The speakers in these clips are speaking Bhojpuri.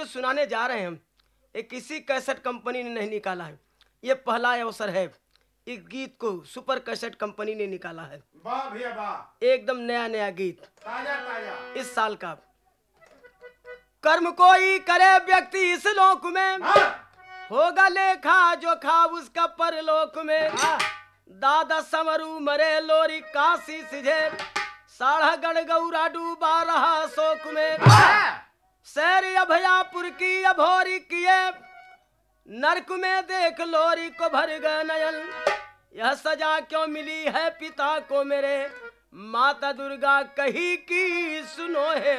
जो सुनाने जा रहे हैं हम ये किसी कैसेट कंपनी ने नहीं निकाला है ये पहला अवसर है इस गीत को सुपर कैसेट कंपनी ने निकाला है वाह भैया वाह एकदम नया नया गीत ताजा ताजा इस साल का कर्म कोई करे व्यक्ति इस लोक में हाँ, होगा लेखा जो खा उसका परलोक में दादा समरू मरे लोरी काशी सिझे साढ़ा गढ़ गौरा डूबा रहा शोक में शहर अभयापुर की अभोरी किए नरक में देख लोरी को भर गए नयन यह सजा क्यों मिली है पिता को मेरे माता दुर्गा कही की सुनो है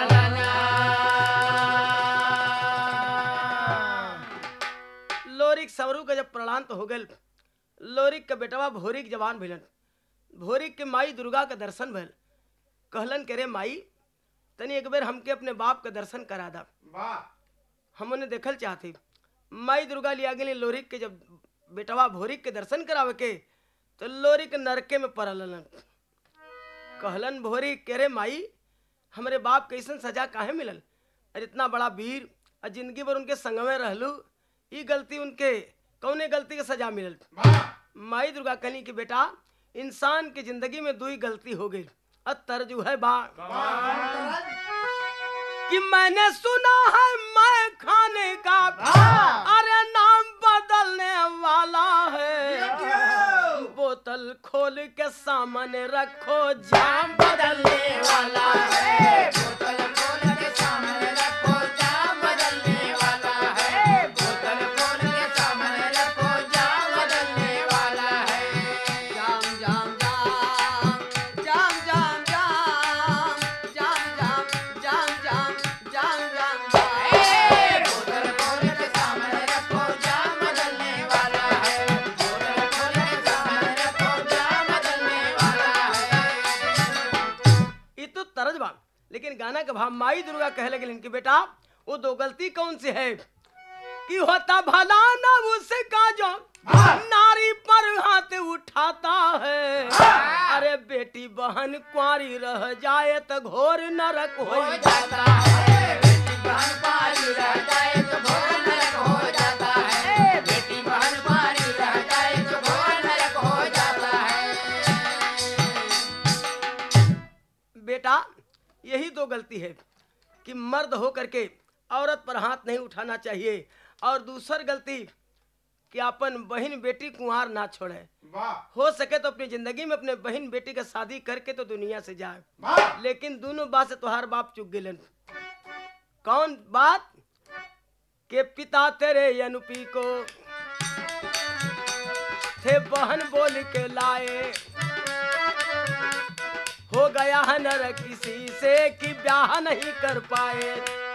लोरिक सवरू का जब प्रणांत हो गल लोरिक के बेटवा भोरिक जवान भेलन भोरिक के माई दुर्गा के दर्शन भल कहलन के रे माई तनी एक बेर हमके अपने बाप के दर्शन करा दा वाह हमने देखल चाहती माई दुर्गा लिया गेली लोरिक के जब बेटवा भोरिक के दर्शन करावे के तो लोरिक नरके में पड़लन कहलन भोरी के रे माई हमरे बाप कैसन सजा काहे मिलल अरे इतना बड़ा वीर और जिंदगी भर उनके संग में रहलू ई गलती उनके कौने गलती के सजा मिलल वाह माई दुर्गा कहली कि बेटा इंसान की जिंदगी में दुई गलती हो गई अतर जो है बा कि मैंने सुना है मैं खाने का अरे नाम बदलने वाला है बोतल खोल के सामने रखो जाम बदलने वाला है बोतल खोल के सामने रखो जाम बदलने वाला है बोतल खोल के सामने रखो जाम बदलने वाला है जाम जाम जाम जाम जाम जाम जाम जाम जाम जाम जाम जाम बोतल खोल के सामने रखो जाम बदलने वाला है बोतल खोल के सामने रखो जाम बदलने वाला है ये तो तरज बा लेकिन गाना का भाव माई दुर्गा कहे लगे इनके बेटा वो दो गलती कौन सी है कि होता भला ना उसका जो नारी पर हाथ उठाता है अरे बेटी बहन कुंवारी रह जाए तो घोर नरक हो हो जाता है बेटी बहन पारी रह जाए तो घोर नरक हो जाता है बेटी बहन पारी रह जाए तो घोर नरक हो जाता है बेटा यही दो गलती है कि मर्द हो करके औरत पर हाथ नहीं उठाना चाहिए और दूसर गलती कि अपन बहन बेटी कुंवार ना छोड़े वाह हो सके तो अपनी जिंदगी में अपने बहन बेटी का शादी करके तो दुनिया से जाए वाह लेकिन दोनों बात से तुहार बाप चुक गेलन कौन बात के पिता तेरे अनुपी को थे बहन बोल के लाए हो गया है नर किसी से कि ब्याह नहीं कर पाए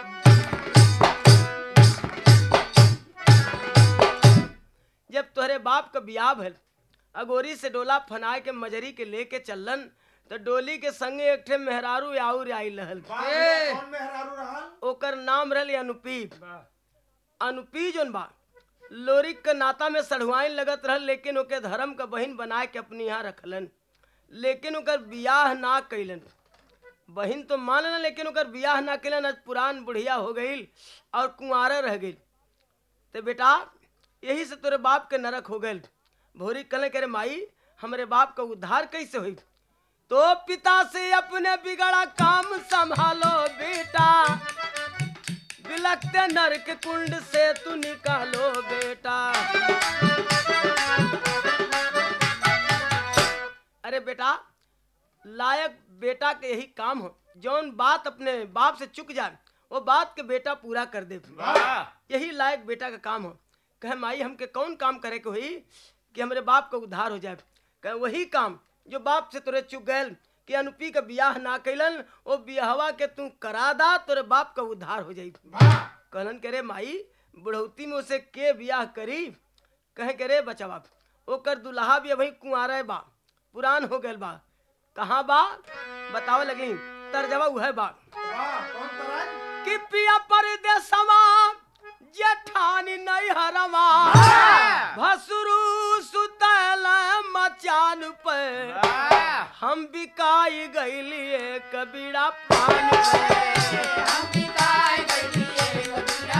जब तोहरे बाप का ब्याह भल अगोरी से डोला फनाए के मजरी के लेके चलन तो डोली के संगे एक ठे मेहरारू आउर आई लहल वाह भैया, कौन मेहरारू रहल ओकर नाम रहल अनुपी अनुपी जोन बा लोरिक के नाता में सढ़ुआइन लगत रहल लेकिन ओके धर्म का बहिन बना के अपनी यहाँ रखलन लेकिन ओकर बियाह ना कैलन बहिन तो मानल लेकिन ओकर बियाह ना कैलन आज पुरान बुढ़िया हो गई और कुंवारा रह गई तो बेटा यही से तोरे बाप के नरक हो गए भोरी कले करे माई हमरे बाप का उद्धार कैसे हुई तो पिता से अपने बिगड़ा काम संभालो बेटा बिलकते नरक कुंड से तू निकालो बेटा अरे बेटा लायक बेटा के यही काम हो जौन बात अपने बाप से चुक जाए वो बात के बेटा पूरा कर दे वाह यही लायक बेटा का काम हो कहे माई हमके कौन काम करे के हुई कि हमरे बाप का उद्धार हो जाए कहे वही काम जो बाप से तोरे चुक गए कि अनुपी का बियाह ना कैलन वो बियाहवा के तू करा दा तोरे बाप का उद्धार हो जाई वाह कहलन के रे माई बुढ़ौती में उसे के बियाह करी कहे के रे बचवा ओकर दुल्हा भी अभी कुंवारे बा पुरान हो गए बा कहाँ बा बतावे लगी तर्जवा उहे बा वाह कौन तरज कि पिया परदेसवा जेठानी नैहरवा भसुरु सुतल मचान पे हम बिकाई गईली कबीरा पान पे हम बिताए गइलिए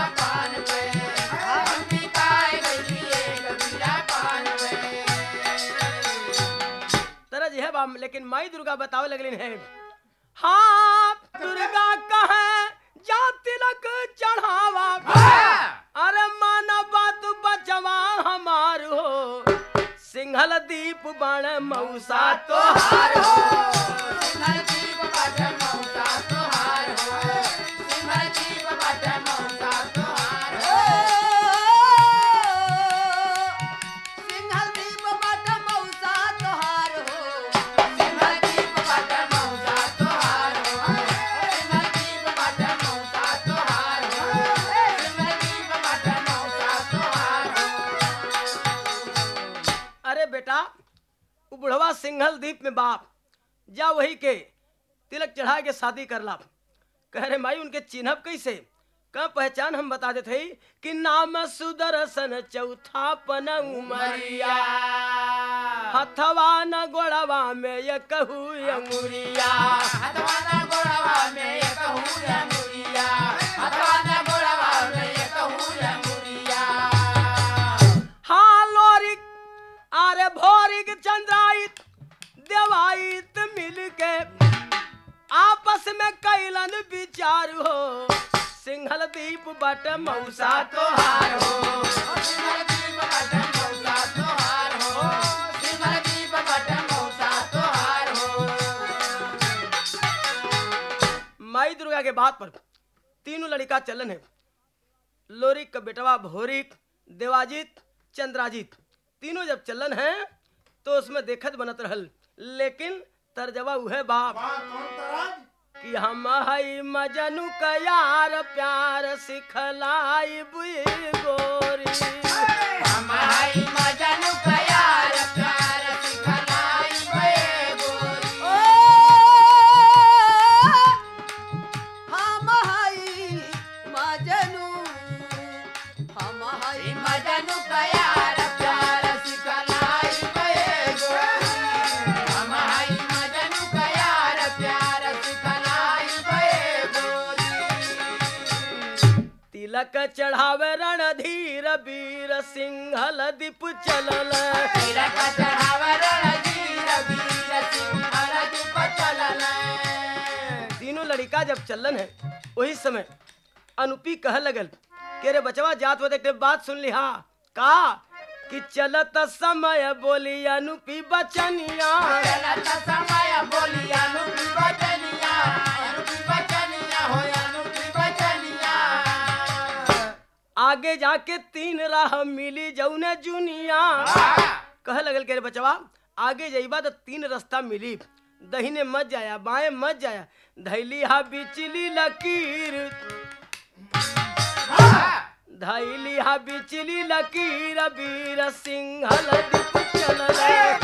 बा लेकिन माई दुर्गा बतावे लगलिन है हाँ दुर्गा कहे जा तिलक चढ़ावा अरे माना बात बचवा हमार हो सिंहल दीप बण मऊसा तो तोहार हो सिमर जीव बट मौसा तोहार हो सिमर जीव बट मौसा तोहार हो सिंहल दीप बट मौसा तोहार हो सिमर जीव बट मौसा तोहार हो सिमर जीव बट मौसा तोहार हो सिमर जीव बट मौसा तोहार हो अरे बेटा वो बुढ़वा सिंघल द्वीप में बाप जा वही के तिलक चढ़ा के शादी कर ला कह रहे माई उनके चिन्हब कैसे का पहचान हम बता देते हई कि नाम सुदर्शन चौथा पन उमरिया हथवा न गोड़वा में ये कहू अंगुरिया हथवाना गोड़वा में एक हुया मुरिया हथवाना गोड़वा में एक हुया मुरिया हाँ लोरिक अरे भोरिक चंद्राइत देवाइत मिल के आपस में कैलन विचार हो सिंहल दीप बट मौसा तोहार हो सिमर दीप बट मौसा तोहार हो सिमर दीप बट मौसा तोहार हो माई दुर्गा के बात पर तीनों लड़का चलन है लोरिक का बेटवा भोरिक देवाजित चंद्राजित तीनों जब चलन है तो उसमें देखत बनत रहल लेकिन तर्जवा उहे बाप कि हम हई मजनू का यार प्यार सिखलाई बुई गोरी हम हई मजनू का यार प्यार सिखलाई बे गोरी हम हई मजनू हम हई हई मजनू का यार प्यार सिखलाई बे गोरी हम हई मजनू का यार प्यार सिखलाई बे गोरी तिलक चढ़ावे रणधीर वीर सिंहल दीप चलल तिलक चढ़ावर रणधीर वीर सिंहल दीप चलल तीनों लड़का जब चलन है वही समय अनुपी कह लगल के रे बचवा जात वो देख बात सुन लिहा का कि चलत समय बोली अनुपी बचनिया चलत समय बोली अनुपी बचनिया अनुपी बचनिया हो अनुपी बचनिया आगे जाके तीन राह मिली जौने जुनिया कह लगल के रे बचवा आगे जइबा तो तीन रास्ता मिली दहिने मत जाया बाएं मत जाया धैली हा बिचली लकीर धैली हा बिचली लकीर वीर सिंहल दीप चलल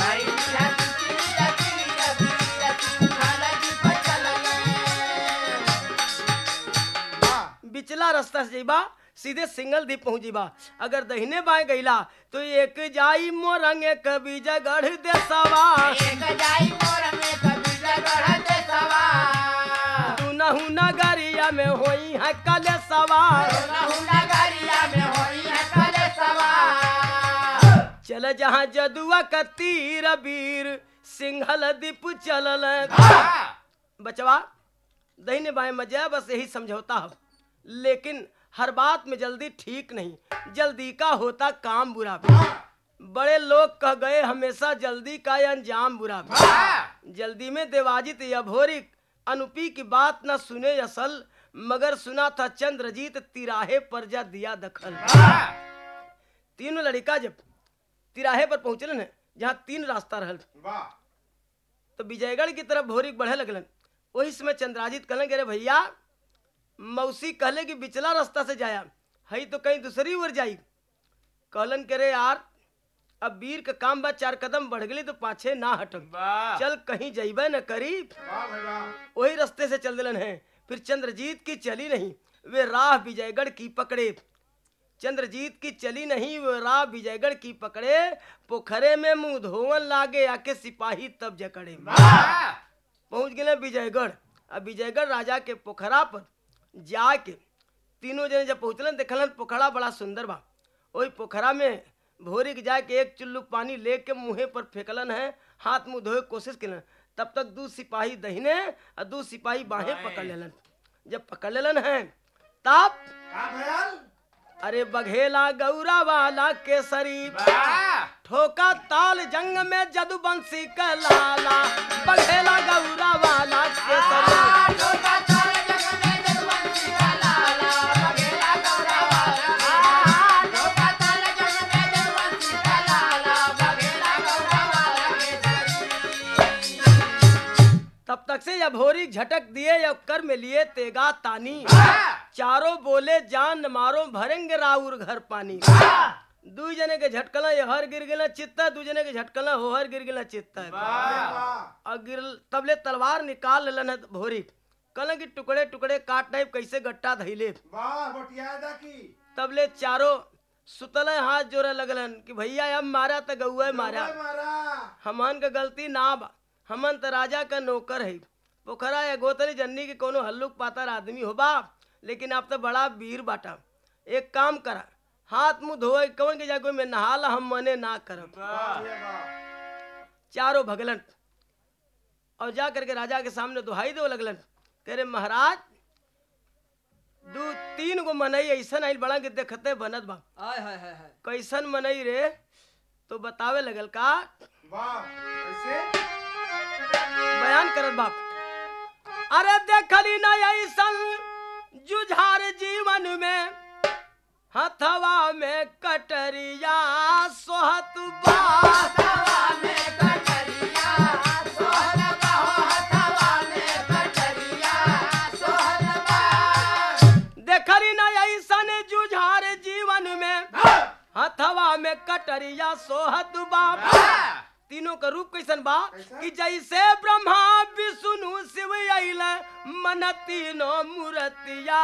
बिचला रास्ता से जइबा सीधे सिंगल द्वीप पहुंच जीबा अगर दहिने बाएं गईला तो एक जाई मोरंग कभी जगढ़ देसवा तू नहु नगरिया में होई है कले सवार चल जहाँ जदुआ का तीर वीर सिंहल दीप चलल बचवा दहिने बाएं मजा बस यही समझौता हो लेकिन हर बात में जल्दी ठीक नहीं जल्दी का होता काम बुरा बड़े लोग कह गए हमेशा जल्दी का ये अंजाम बुरा जल्दी में देवाजित या भोरिक अनुपी की बात न सुने असल मगर सुना था चंद्रजीत तिराहे पर जा दिया दखल तीनों लड़का जब तिराहे पर पहुंचलन है जहाँ तीन रास्ता रहल तो विजयगढ़ की तरफ भोरिक बढ़े लगलन वही समय चंद्राजित कहलन कि अरे भैया मौसी कहले कि बिचला रास्ता से जाया हई तो कहीं दूसरी ओर जाई कहलन करे यार अब वीर का काम बा चार कदम बढ़ गई तो पाछे ना हटक चल कहीं जइबे न करी वही रास्ते से चल दिलन है फिर चंद्रजीत की चली नहीं वे राह विजयगढ़ की पकड़े चंद्रजीत की चली नहीं वे राह विजयगढ़ की पकड़े पोखरे में मुंह धोवन लागे आके सिपाही तब जकड़े पहुंच गए विजयगढ़ अब विजयगढ़ राजा के पोखरा पर जाके तीनों जने जब पहुंचलन देखलन पोखरा बड़ा सुंदर बा वही पोखरा में भोरी के जाके एक चुल्लू पानी लेके मुँहे पर फेंकलन है हाथ मुंह धोए के कोशिश कलन तब तक दू सिपाही दहिने और दू सिपाही बाहें पकड़ लेलन जब पकड़ लेलन है तब का भयल अरे बघेला गौरा वाला केसरी ठोका ताल जंग में जदुबंसी का लाला बघेला गौरा वाला केसरी तब तक से जब होरी झटक दिए या कर में लिए तेगा तानी चारों बोले जान न मारो भरेंगे राउर घर पानी दू जने के झटकला ये हर गिर गिला चित्ता दू जने के झटकला हो हर गिर गिला चित्ता वाह और गिर तबले तलवार निकाल लेलन है भोरी कल की टुकड़े टुकड़े काट टाइप कैसे गट्टा धैले वाह बटिया दा की तबले चारों सुतल हाथ जोड़े लगलन कि भैया अब मारा तो गौए मारा ओए मारा हमन का गलती ना बा हमन त राजा का नौकर है पोखरा या गोतरी जन्नी के कोनो हल्लुक पातर आदमी हो बा लेकिन आप तो बड़ा वीर बाटा एक काम करा हाथ मुंह धोए कवन के जागो में नहाला हम मने ना करब वाह ये वाह चारों भगलन और जा करके राजा के सामने दुहाई दो लगलन कह रे महाराज दू तीन गो मनई ऐसन आइल बड़ा कि देखते बनत बा आय हाय हाय हाय कैसन मनई रे तो बतावे लगल का वाह कैसे बयान करत बाप अरे देखली न ऐसन जुझार जीवन में हथवा में कटरिया सोहत बात देखली न ऐसन जुझार जीवन में हथवा में कटरिया सोहत बाप तीनों का रूप कैसन बा कैसा? कि जैसे ब्रह्मा विष्णु शिव अइल मन तीनों मूर्तिया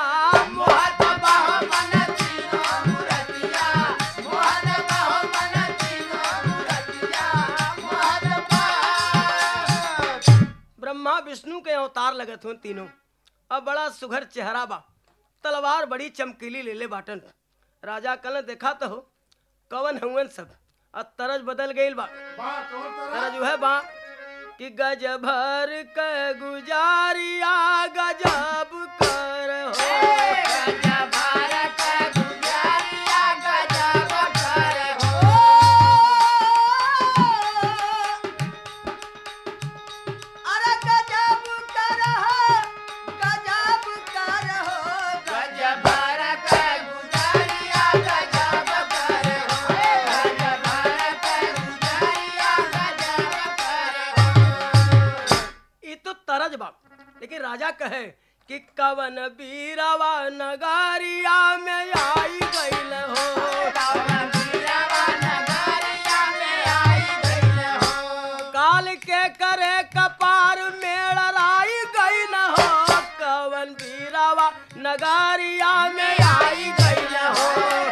ब्रह्मा विष्णु के अवतार लगत हुन तीनों अब बड़ा सुघर चेहरा बा तलवार बड़ी चमकीली ले ले बाटन राजा कल देखा तो हो कवन हुवन सब अब तरज बदल गईल बा वाह कौन तरह तरह जो है बा कि गज भर के गुजारिया गजब कर हो अरे गजब करहो गजब करहो ई तो तरज बा लेकिन राजा कहे कि कवन बीरावा नगारिया में आई गईल हो काल के करे कपार मेड़राई गईल हो कवन बीरावा नगारिया में आई गईल हो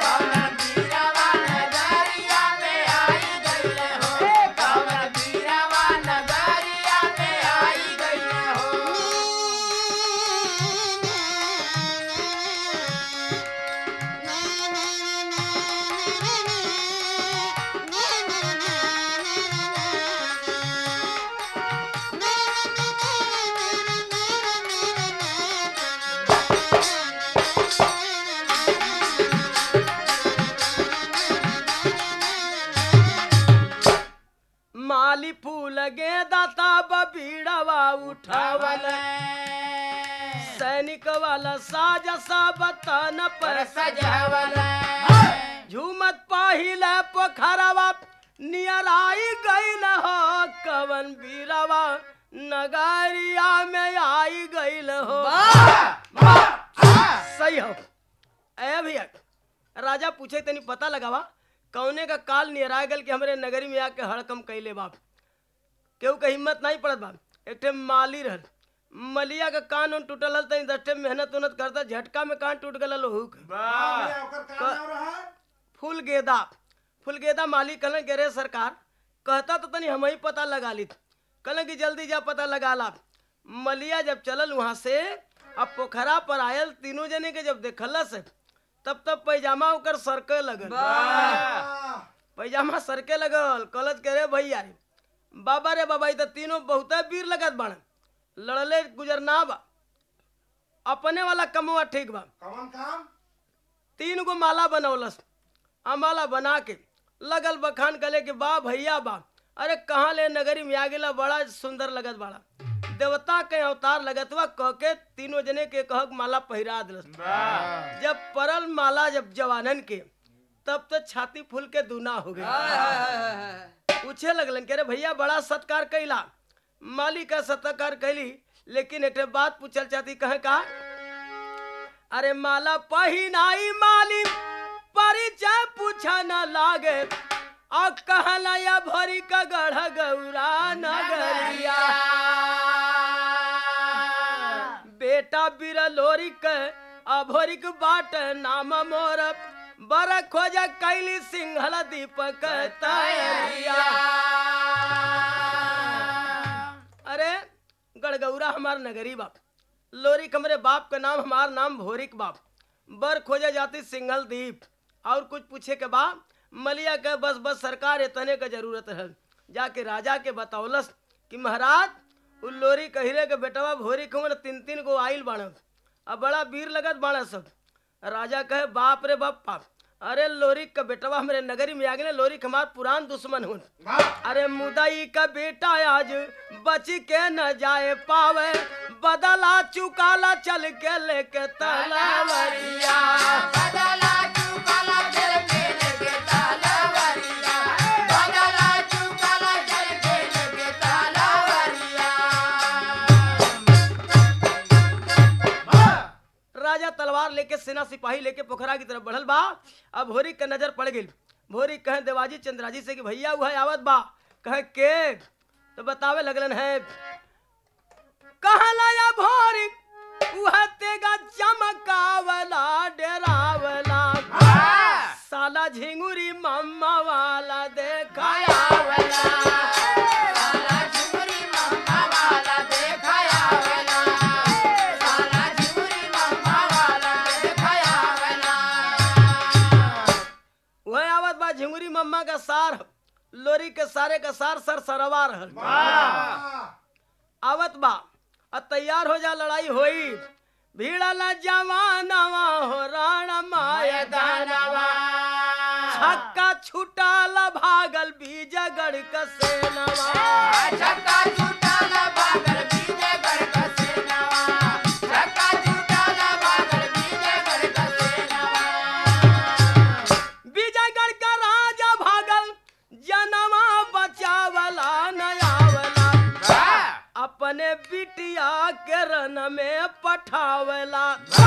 माली फूल गेंदा ताब बीड़वा उठावल सैनिक वाला साज सब तन पर झूमत पाहिल पोखरवा नियराई गईल हो कवन बीरवा नगारिया में आई गईल हो सही हो ए भैया राजा पूछे तनी पता लगावा कौने का काल नियरा गल कि हमरे नगरी में आके हड़कम कैले बाप केहू का हिम्मत नहीं पड़त बाप एक ठे माली रहल मलिया का कान उन टूटल हल तनी दस ठे मेहनत उनत करता झटका में कान टूट गल लोहू के वाह भैया ओकर का नाम रहा फूल गेदा फूल गेदा मालिक कहलन के रे सरकार कहता तो तनी हम ही पता लगा ली कहलन कि जल्दी जा पता लगा ला मलिया जब चलल वहां से अब पोखरा पर आयल तीनों जने के जब देखलस तब तब पैजामा ओकर सरके लगल वाह पैजामा सरके लगल कहलत के रे भैया बाबा रे बाबा ई तो तीनों बहुत वीर लगत बाण लड़ले गुजरना बा अपने वाला कमवा ठीक बा कौन काम तीन गो माला बनौलस आ माला बना के लगल बखान कले कि बा भैया बा अरे कहाँ ले नगरी में आ गेला बड़ा सुंदर लगत बाड़ा देवता के अवतार लगत बा कह के तीनों जने के कहक माला पहिरा दिलस जब परल माला जब जवानन के तब तो छाती फूल के दूना हो गई हाय, हाय, हाय, हाय। पूछे लगलन कि अरे भैया बड़ा सत्कार कैला माली का सत्कार कैली लेकिन एक बात पूछल चाहती कहे का अरे माला पहिनाई माली परिचय पूछा न लागे आ कहला या भरी का गढ़ गौरा नगरिया बेटा बिरलोरी के अभोरिक बाट नाम मोर बर खोज कैली सिंहल दीपक तैरिया अरे गड़गौरा हमार नगरी बाप लोरिक हमरे बाप का नाम हमार नाम भोरिक बाप बर खोजा जाती सिंघल दीप और कुछ पूछे के बाद मलिया के बस बस सरकार इतने का जरूरत है जाके राजा के बतौलस कि महाराज उ लोरी कहिरे के बेटवा भोरी खुमन तीन तीन गो आइल बाण अब बड़ा वीर लगत बाण सब राजा कहे बाप रे बाप अरे लोरिक का बेटवा हमरे नगरी में आ गए लोरिक हमार पुरान दुश्मन हुन वाह अरे मुदई का बेटा आज बच के न जाए पावे बदला चुकाला चल के लेके तलवरिया बदला चुकाला जल के लगे तालावरिया बदला चुकाला जल के लगे तालावरिया राजा तलवार लेके सेना सिपाही लेके पोखरा की तरफ बढ़ल बा अब भोरी का नजर पड़ गई भोरी कहे देवाजी चंद्राजी से कि भैया वह आवत बा कहे के तो बतावे लगलन है कहला या भोरी वह तेगा चमकावला डेरावला साला झिंगुरी मम्मा वाला देखाया आयावला साला झुमरी मम्मा वाला देखाया वला साला झुमरी मम्मा वाला देखाया वला वह आवत बा झिंगुरी मम्मा का सार लोरी के सारे का सार सर सरवा रहल वाह आवत बा आ तैयार हो जा लड़ाई होई भीड़ल जवानवा हो राण माय दानवा छक्का छुटाल भागल बीजगढ़ का सेनवा छक्का छूटाला बागल बीजे गढ़ का सेनवा छक्का छूटाला बागल बीजे गढ़ का सेनवा बीजगढ़ का राजा भागल जनवा बचावला नयावला अपने बिटिया के रन में पठावला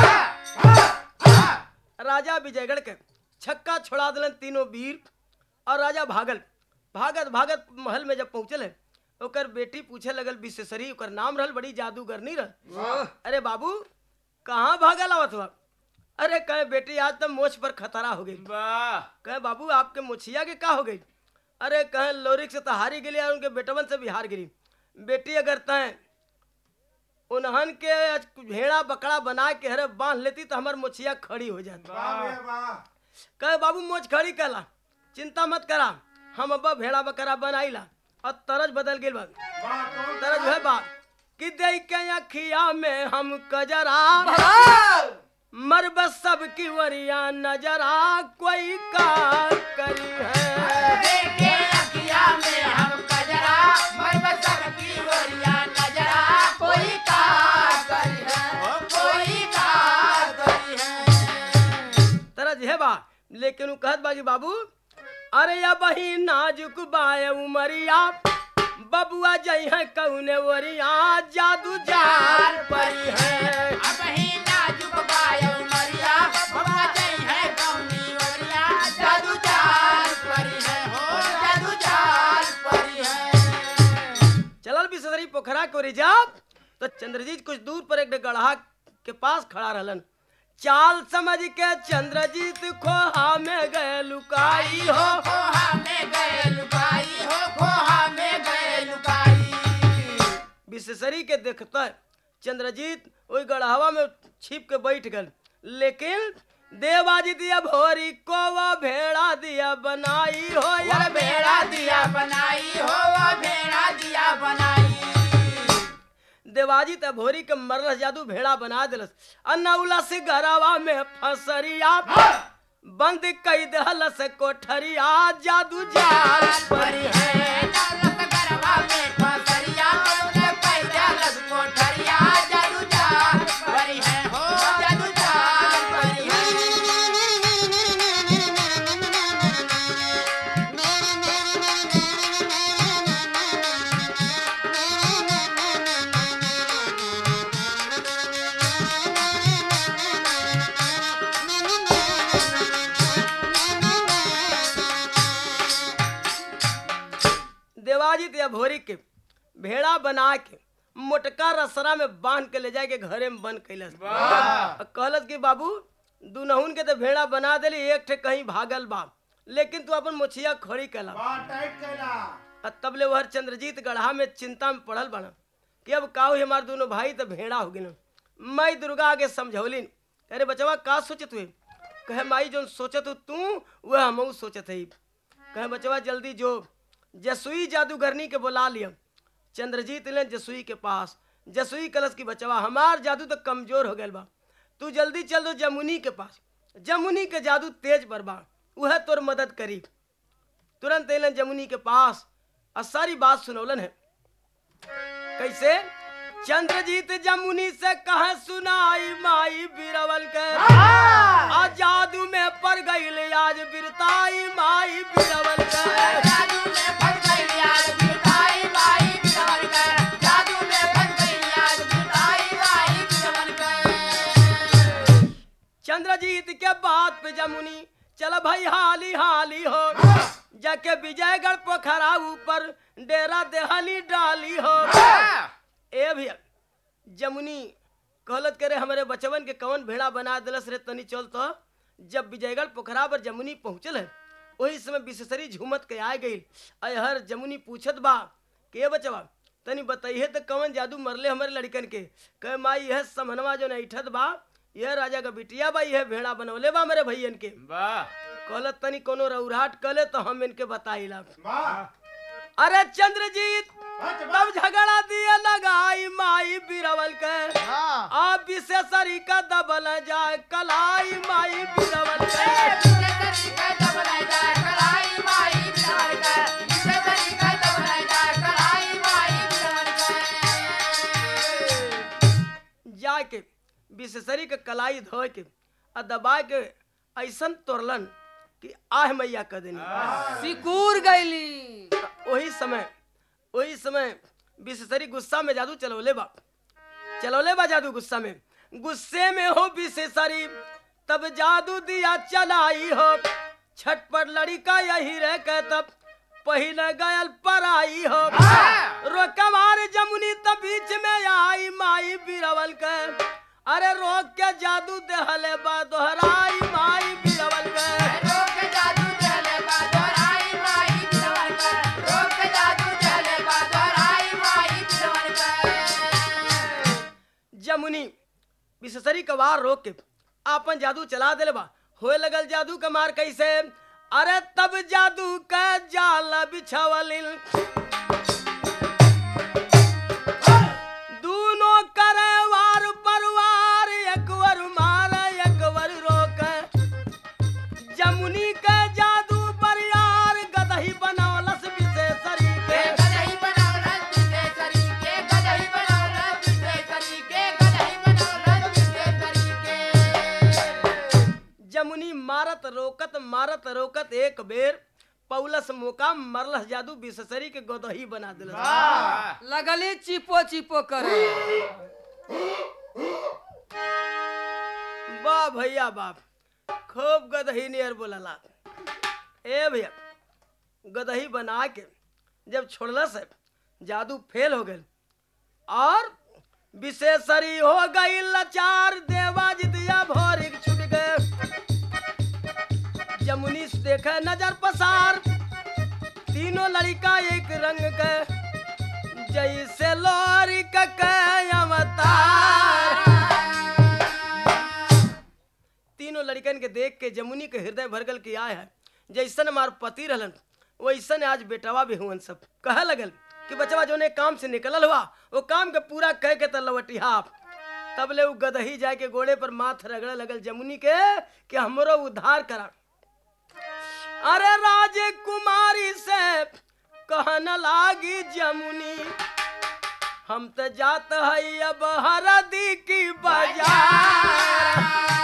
राजा विजयगढ़ के छक्का छोड़ा दिलन तीनों वीर और राजा भागल भागत भागत महल में जब पहुंचल है ओकर बेटी पूछे लगल विशेषरी ओकर नाम रहल बड़ी जादूगरनी रह अरे बाबू कहाँ भागल आवत हुआ अरे कहे बेटी आज तो मोछ पर खतरा हो गई कहे बाबू आपके मुछिया के का हो गई अरे कहे लोरिक से तो हारी गेली और उनके बेटवन से भी हार गिरी बेटी अगर तय उन्हन के आज भेड़ा बकरा बना के हरे बांध लेती तो हमार मुछिया खड़ी हो जाती वाह भैया वाह कहे बाबू मोच खड़ी कला चिंता मत करा हम अब भेड़ा बकरा बनाईला और तरज बदल गेल बा वाह कौन तरज है बा कि दे के अखिया में हम कजरा मरब सब की वरिया नजरा कोई का करी है देखे अखिया में हम कजरा मरब सबकी ओरिया नजरा कोई का करी है कोई का करी है तरज है बा लेकिन उ कहत बाजी बाबू अरे या बही नाजुक बाय उमरिया बबुआ जई है कौने वरिया जादू जाल परी है अब ही नाजुक बायो मरिया बाबा जई है कौनी ओरिया जादू चाल परी है हो जादू चाल परी है चलल बिसरी पोखरा को रिजाब तो चंद्रजीत कुछ दूर पर एक गढ़ा के पास खड़ा रहलन चाल समझ के चंद्रजीत खोहा में गए लुकाई हो खोहा में गए लुकाई हो खोहा में गए लुकाई विशेषरी के देखते चंद्रजीत वही गढ़ावा में छिप के बैठ गल लेकिन देवाजी दिया भोरी को वो भेड़ा दिया बनाई हो वह यार भेड़ा दिया बनाई हो वह भेड़ा दिया बनाई देवाजी त भोरी के मरलस जादू भेड़ा बना दिलस अन्नौला से घरवा में फसरिया बंद कई दहलस कोठरिया जादू जाल परी है दौलत गरबा में फसरिया उन्हें पैदा लग कोठरिया जादू जाल परी है हो जादू जाल परी है देवाजी दिया भोरी के भेड़ा बना के मोटका रसरा में बांध के ले जाए के घरे में बंद कैलस आ कहलस कि बाबू दुनहुन के तो भेड़ा बना देली एक ठे कहीं भागल बा लेकिन तू अपन मुछिया खड़ी कैला बा टाइट कैला आ तब ले वहर चंद्रजीत गढ़ा में चिंता में पड़ल बना कि अब का हुई हमार दोनों भाई तो भेड़ा हो गए मैं दुर्गा आगे समझौलिन अरे बचवा का सोचत हुए कहे माई जो सोचत हो तू वह हम सोचत है कहे बचवा जल्दी जो जसुई जादूगरनी के बुला लिया चंद्रजीत ले जसुई के पास जसुई कलश की बचवा हमार जादू तो कमजोर हो गया बा तू जल्दी चल दो जमुनी के पास जमुनी के जादू तेज पर बा वह तोर मदद करी तुरंत एलन जमुनी के पास और सारी बात सुनौलन है कैसे चंद्रजीत जमुनी से कहा सुनाई माई बिरवल के आ जादू में पड़ गई आज बिरताई माई बिरवल के जादू में फंस गई आज बिरताई बाई बिरवन कर जादू में फंस गई आज बिरताई बाई बिरवन कर चंद्रजीत के बात पे जमुनी चल भाई हाली हाली हो जाके विजयगढ़ पोखरा ऊपर डेरा देहली डाली हो ए भैया जमुनी कहलत करे हमारे बचवन के कवन भेड़ा बना दिलस रे तनी चल तो जब विजयगढ़ पोखरा पर जमुनी पहुंचल है वही समय विशेषरी झूमत के आ गई अहर जमुनी पूछत बा के बचवा तनी बताइए तो कवन जादू मरले हमारे लड़कन के कहे माई यह समनवा जो नैठत बा यह राजा का बिटिया बा यह भेड़ा बनौले बा मेरे भैयन के कहलत तनी कोनो रौराट कले तो हम इनके बताइला बा अरे चंद्रजीत बच बा तब झगड़ा दिए लगाई माई बिरवल के आ विशेषरी का दबल जाए कलाई माई बिरवल के जाके विशेषरी के कलाई धो के आ दबा के ऐसन तोड़लन कि आह मैया कह देनी सिकुर गईली वही समय वही समय विशेषरी गुस्सा में जादू चलौले बा चलौले बा जादू गुस्सा में गुस्से में हो विशेषरी तब जादू दिया चलाई हो छठ पर लड़का यही रह के तब पहले गयल पराई हो रोकमार जमुनी तब बीच में आई माई बिरवल के अरे रोक के जादू देहले बा दोहराई माई बिरवल के जमुनी विशेषरी का वार रोक के आपन जादू चला दिले बा होए लगल जादू का मार कैसे अरे तब जादू का जाल बिछावलिन दूनो करे वार परवार एक वर मार एक वर रोक जमुनी के जादू पर यार गदही बनौलस विशेषरी के जमुनी मारत रोकत मारत रोकत एक बेर पौलस मौका मरलस जादू विशेषरी के गोदही बना दिलस लगली चिपो चिपो करे वाह भैया बाप खूब गदही नियर बोलला ए भैया गदही बना के जब छोड़लस है जादू फेल हो गए और विशेषरी हो गई लाचार देवाजी दिया भोरी छूट गए जमुनी से देखे नजर पसार तीनों लड़का एक रंग के जैसे लोरी का के अवतार तीनों लड़का लड़कन के देख के जमुनी के हृदय भरगल के आय है जैसन हमार पति रहलन वैसन आज बेटवा भी हुवन सब कह लगल कि बचवा जोने काम से निकलल हुआ वो काम के पूरा कह के तलवटिहा तब ले उ गदही जाए के गोड़े पर माथ रगड़े लगल जमुनी के कि हमरो उद्धार करा अरे राजकुमारी से कहन लागी जमुनी हम तो जात हई अब हरदी की बाजार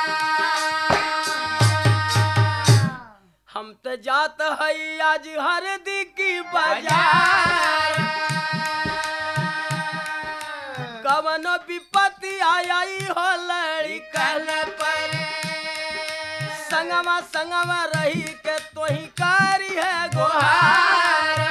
हम तो जात हई आज हरदी की बाजार कवन विपत्ति आई हो लड़ी कल पर संगमा संगमा रही के तोही कारी है गोहार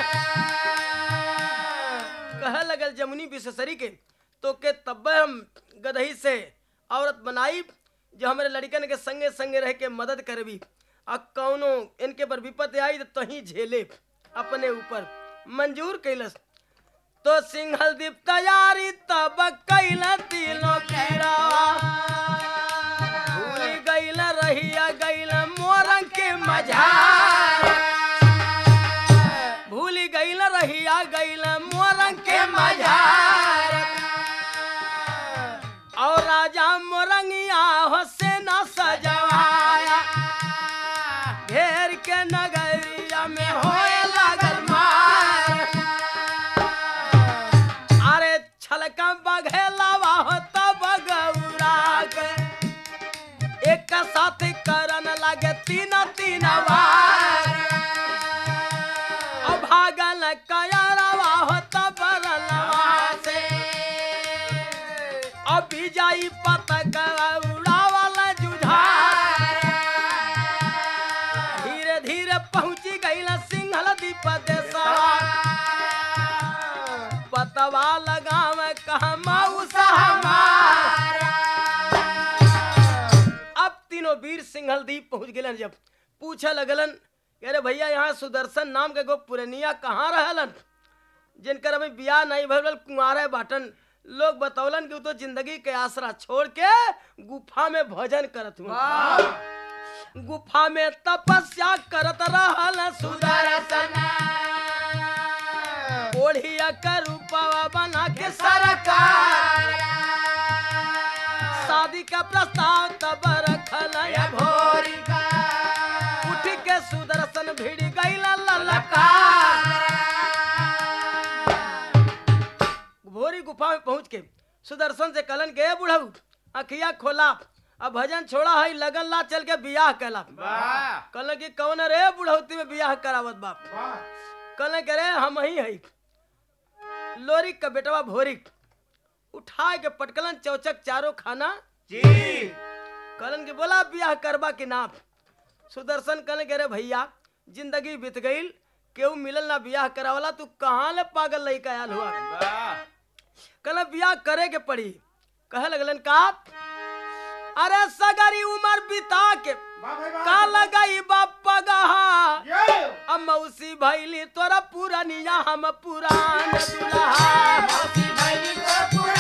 कह लगल जमुनी विशेषरी के तो के तब हम गदही से औरत बनाई जो हमारे लड़कन के संगे संगे रह के मदद करबी आ कौनो इनके पर विपत्ति आई तो तही झेले अपने ऊपर मंजूर कैलस तो सिंहल दीप तैयारी तब कैल तीनों गिरावा भूल गैल रहिया गैल मोरंग के मझार भूल गैल रहिया गैल मोरंग के मझार और राजा मोरंगिया हो सेना सजवाया घेर के नगरिया में होए लागल मार अरे छलका बघेलावा हो तब गौरा के एक साथ करन लगे तीन तीन बार अब भागल कयरवा हो तब रलवा से अभी जाई पतक उड़ावल जुझार धीरे धीरे पहुंची गई सिंहल दीप देशवा पतवा लगाव कहा मऊसा हमार अब तीनों वीर सिंहल दीप पहुंच गए जब पूछे लगलन कि अरे भैया यहाँ सुदर्शन नाम के गो पुरनिया कहाँ रहलन जिनकर अभी बियाह नहीं भरल कुंवारे बाटन लोग बतौलन कि उ तो जिंदगी के आसरा छोड़ के गुफा में भजन करत हुआ गुफा में तपस्या करत रहल सुदर्शन ओढ़िया का रूपवा बना के सरकार शादी का प्रस्ताव तब रखल या भोरी उठ के सुदर्शन भिड़ गईल ललकार भोरी गुफा में पहुंच के सुदर्शन से कलन के बुढ़ऊ अखिया खोला अब भजन छोड़ा है लगन ला चल के बियाह कैला कहलन कि कौन रे बुढ़ौती में बियाह करावत बाप वाह कहले करे हम ही है लोरिक का बेटवा भोरिक उठा के पटकलन चौचक चारों खाना जी कहलन के बोला बियाह करबा के नाम सुदर्शन कहले के रे भैया जिंदगी बीत गईल केहू मिलल ना बियाह करावला तू कहाँ ले पागल लइका आयल हुआ कहले बियाह करे के पड़ी कहे लगलन का अरे सगरी उम्र बिता के वाह भाई वाह का लगाई बापा गहा ये अब मौसी भैली तोरा पुरानिया हम पुरान दुल्हा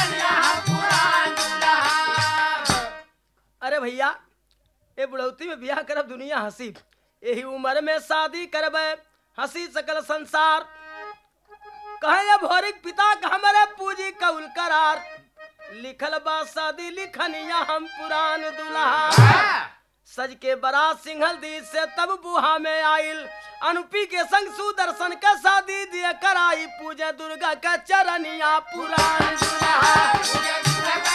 अरे भैया ए बुढ़ौती में बियाह करब दुनिया हंसी यही उम्र में शादी करबे हंसी सकल संसार कहे भोरिक पिता का हमारे पूजी कौल करार लिखल बा शादी लिखनिया हम पुरान दुल्हा सज के बड़ा सिंहल दी से तब बुहा में आइल अनुपी के संग सुदर्शन का शादी दिए कराई पूजे दुर्गा का चरनिया पुरान दुल्हा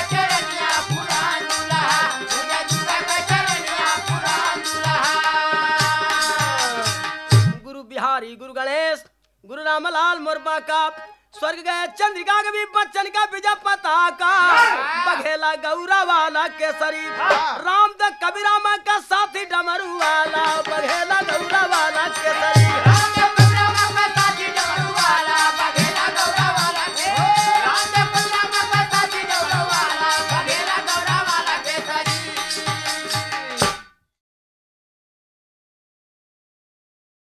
गुरु बिहारी गुरु गणेश गुरु रामलाल मुर्मा का स्वर्ग गए चंद्रिका के भी बच्चन का विजय पता का बघेला गौरा वाला केसरी राम द कबीरामा का साथी डमरू वाला बघेला गौरा वाला केसरी